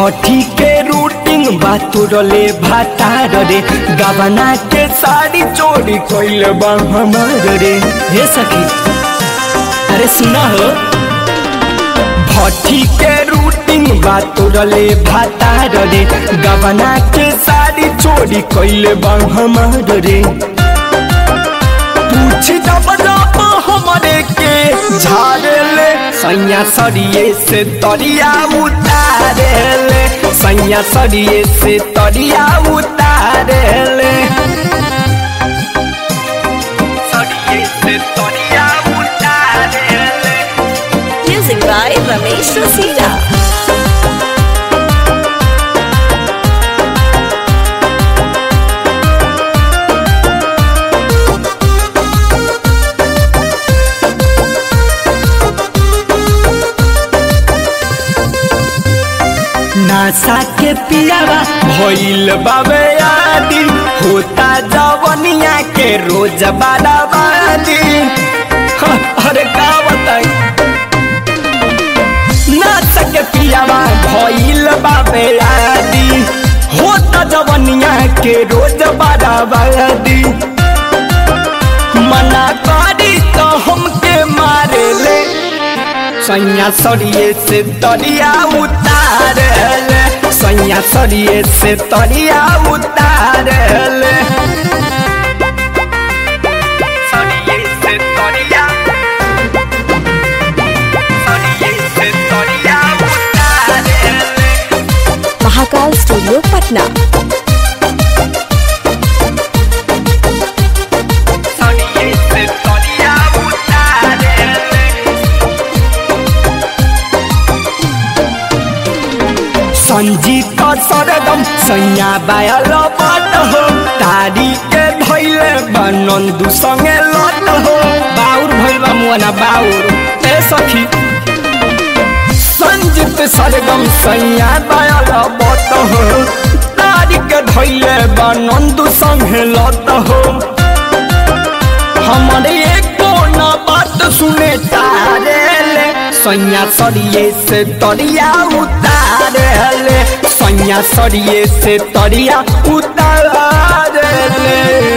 भट्टी के रूटिंग बातुरले भातार रे गबना के साड़ी चोरी कोइल बा हमार रे हे सखी अरे सुना हो भट्टी के रूटिंग बातुरले भातार रे गबना के साड़ी चोरी कोइल बा हमार रे पूछ जब जब हमरे के झाड़ले सैया सरिये से तरिया उतारेले सैया सरिये से तरिया उतारेले सरिये से तरिया उतारेले Music by Ramesh Rasina. नासा के पियावा भइल बाबे आदि होता जवनिया के रोज बाराबादी हाँ, अरे का बताई नासा के पियावा भइल बाबे आदि होता जवनिया के रोज बाराबादी मना करी तो हमके मारे ले सैया सरिये से तरिया उतारले सैया सरिये से तरिया उतारले सरिये से तरिया सरिये से तरिया उतारले Mahakal Studio, Patna. सरिये से तरिया उतारले संजीत सरगम सैया बायल बात हो तारी के धैले बनंदु संगे लत हो बाउर भइल बा मुअना बाउर ए सखी संजीत सरगम सैया बायल बात हो तारी के धैले बनंदु संगे लत हो हमारे एको ना बात सुने तारेले सैया सरिये से तरिया उतारेले सैया सरिये से तरिया उतारेले